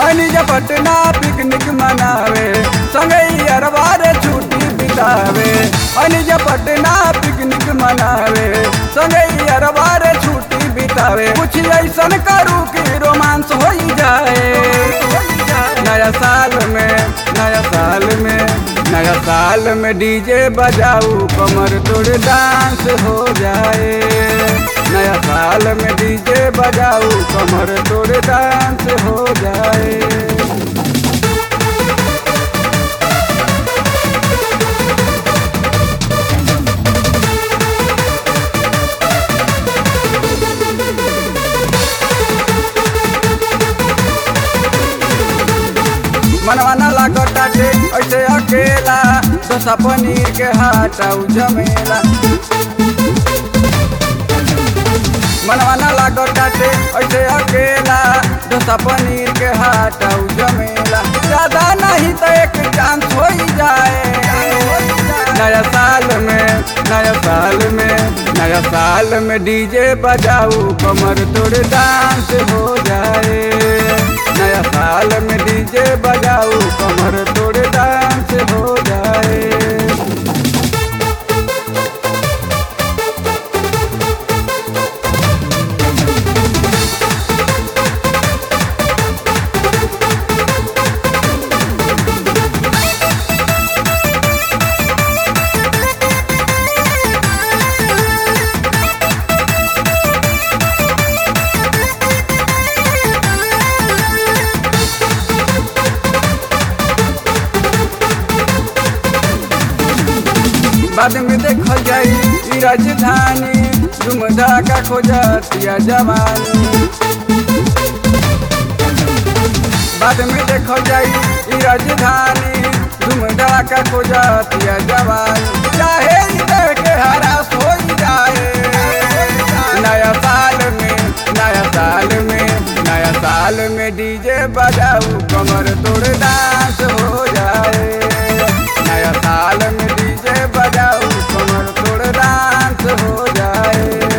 अनिज Patna picnic मनावे संगई अरबार छुट्टी बितावे अनिज पटना पिकनिक मनावे संगई अरबार छुट्टी बितावे कुछ ऐसन करू कि रोमांस हो जाए नया साल में नया साल में नया साल में डीजे बजाऊ कमर तोड़ डांस हो जाए नया साल में डीजे बजाऊ कमर तोड़ डांस हो जाए मनवा न लागताटे ऐसे अकेला डोसा पनीर के हटाऊ जमेला मनवा न लागताटे ऐसे अकेला डोसा पनीर के हटाऊ जमेला ज्यादा नहीं तो एक चांस हो ही जाए नया साल में नया साल में नया साल में डीजे बजाऊ कमर तोड़ डांस हो जाए नया साल में डीजे बजाऊ कमर तोड़ डांस हो जाए बाद में देखल जाई ई राजधानी झुमझा का खोजतिया जवानी बाद में देखल जाई ई राजधानी झुमझा का खोजतिया जवानी चाहे ई देह के हरास हो जाए नया साल में नया साल में नया साल में डीजे बजाऊ कमर तोड़ डांस हो जाए नया साल में डीजे बजाऊ कमर तोड़ डांस हो जाए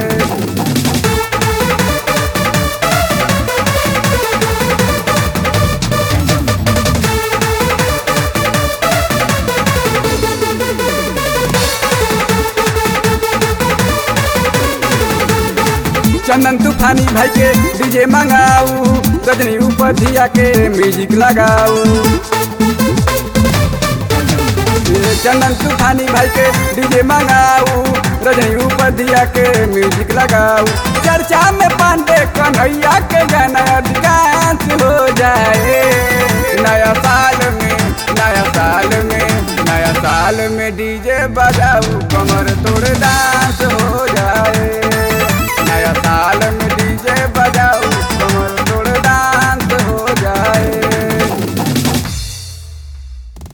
चंदन तूफानी भाई के डीजे मंगाऊ रजनी ऊपर धिया के म्यूजिक लगाऊ ये चंदन तूफानी भाई के डीजे मंगाऊ रजनी ऊपर धिया के म्यूजिक लगाऊ चर्चा में पांडे कन्हैया के गाना अधिकांश हो जाए नया साल में नया साल में नया साल में डीजे बजाऊ कमर तोड़ डांस हो जाए नया साल